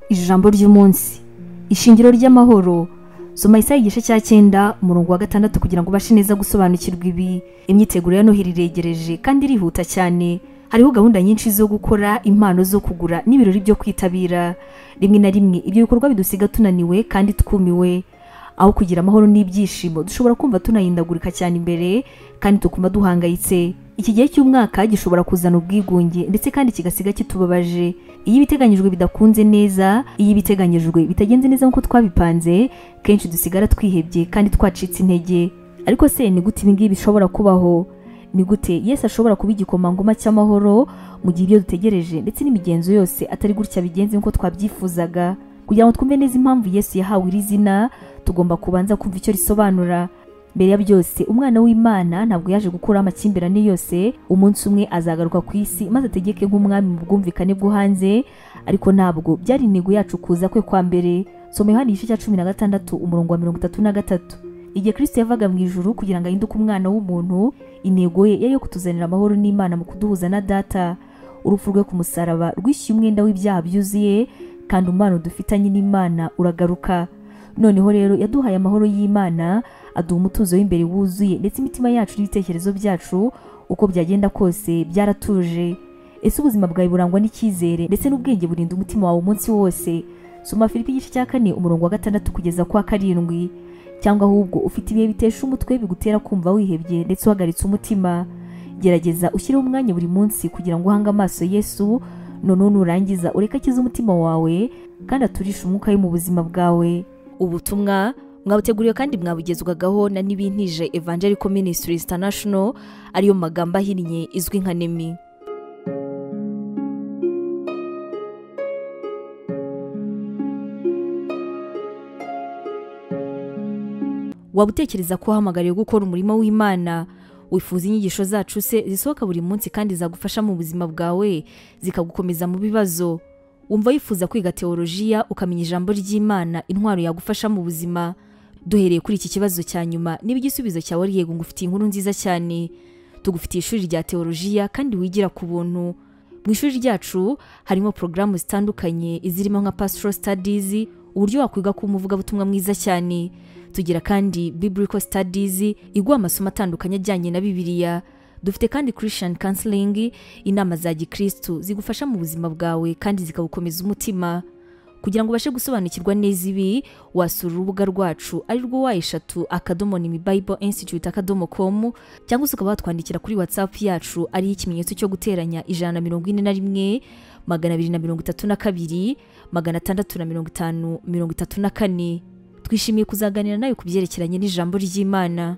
ijambo ry'umunsi ishingiro ry'amahoro soma isaha igice cya cyenda umurongo wa gatandatu kugira ngo ubashe neza gusobanukirwa ibi imyiteguro ya noheli iregereje kandi irihuta cyane hariho gahunda nyinshi zo gukora impano zo kugura n'ibirori byo kwitabira rimwe na rimwe ibyo bikorwa bidusiga tunaniwe kandi twumiwe aho kugira amahoro n'ibyishimo dushobora kumva tunahindagurika cyane imbere kandi tukuma duhangayitse iki gihe cy'umwaka gishobora kuzana ubwigunge ndetse kandi kigasiga kitubabaje iyo ibiteganyijwe bidakunze neza iyo ibiteganyijwe bitagenze neza nk'uko twabipanze kenshi dusigara twihebye kandi twacitse intege ariko se ni gute ibi ngibi bishobora kubaho ni gute Yesu ashobora kuba igikomangoma cy'amahoro mu gihe ibyo dutegereje ndetse n'imigenzo yose atari gutya bigenze nk'uko twabyifuzaga kugira ngo twumve neza impamvu Yesu yahawe iri zina tugomba kubanza kumva icyo risobanura mbere ya byose umwana w'imana ntabwo yaje gukuraho amakimbirane yose umunsi umwe azagaruka ku isi maze ategeke nk'umwami mu bwumvikane bwo hanze ariko ntabwo byari intego yacu kuza kwe kwa mbere soma yohani igice cya cumi na gatandatu umurongo wa mirongo itatu na gatatu igihe kirisito yavaga mu ijuru kugira ngo ahinduke umwana w'umuntu intego ye yari yo kutuzanira amahoro n'imana mu kuduhuza na data urupfu rwe ku musaraba rwishyuye umwenda w'ibyaha byuzuye kandi umubano dufitanye n'imana uragaruka noneho rero yaduhaye amahoro y'imana aduha umutuzo w'imbere wuzuye ndetse imitima yacu n'ibitekerezo byacu uko byagenda kose byaratuje ese ubuzima bwawe burangwa n'icyizere ndetse n'ubwenge burinda umutima wawe umunsi wose soma filipi igice cya kane umurongo wa gatandatu kugeza ku wa karindwi cyangwa ahubwo ufite ibihe bitesha umutwe bigutera kumva wihebye ndetse uhagaritse umutima gerageza ushyireho umwanya buri munsi kugira ngo uhange amaso yesu noneho nurangiza ureke akize umutima wawe kandi aturishe umwuka we mu buzima bwawe ubutumwa mwabuteguriwe kandi mwabugezwagaho na n'ibintije evangelical ministries international ariyo magambo ahinnye izwi nka nemi waba utekereza ko wahamagariwe gukora umurimo w'imana wifuza inyigisho zacu se zisohoka buri munsi kandi zagufasha mu buzima bwawe zikagukomeza mu bibazo wumva wifuza kwiga teolojiya ukamenya ijambo ry'imana intwaro yagufasha mu buzima duhereye kuri iki kibazo cya nyuma niba igisubizo cyawe ari yego ngo ufite inkuru nziza cyane tugufitiye ishuri rya teolojiya kandi wigira ku buntu mu ishuri ryacu harimo porogaramu zitandukanye izirimo nka pastoral studies uburyo wakwiga kuba umuvugabutumwa mwiza cyane tugira kandi biblical studies iguha amasomo atandukanye ajyanye na bibiliya dufite kandi christian counseling inama za gikristu zigufasha mu buzima bwawe kandi zikagukomeza umutima kugira ngo ubashe gusobanukirwa neza ibi wasura urubuga rwacu ari rwo wa eshatu akadomo ni bible institute akadomo com cyangwa se ukaba watwandikira kuri whatsapp yacu ariyo ikimenyetso cyo guteranya ijana na mirongo ine na rimwe magana abiri na mirongo itatu na kabiri magana atandatu na mirongo itanu mirongo itatu na kane twishimiye kuzaganira nawe ku byerekeranye n'ijambo ry'imana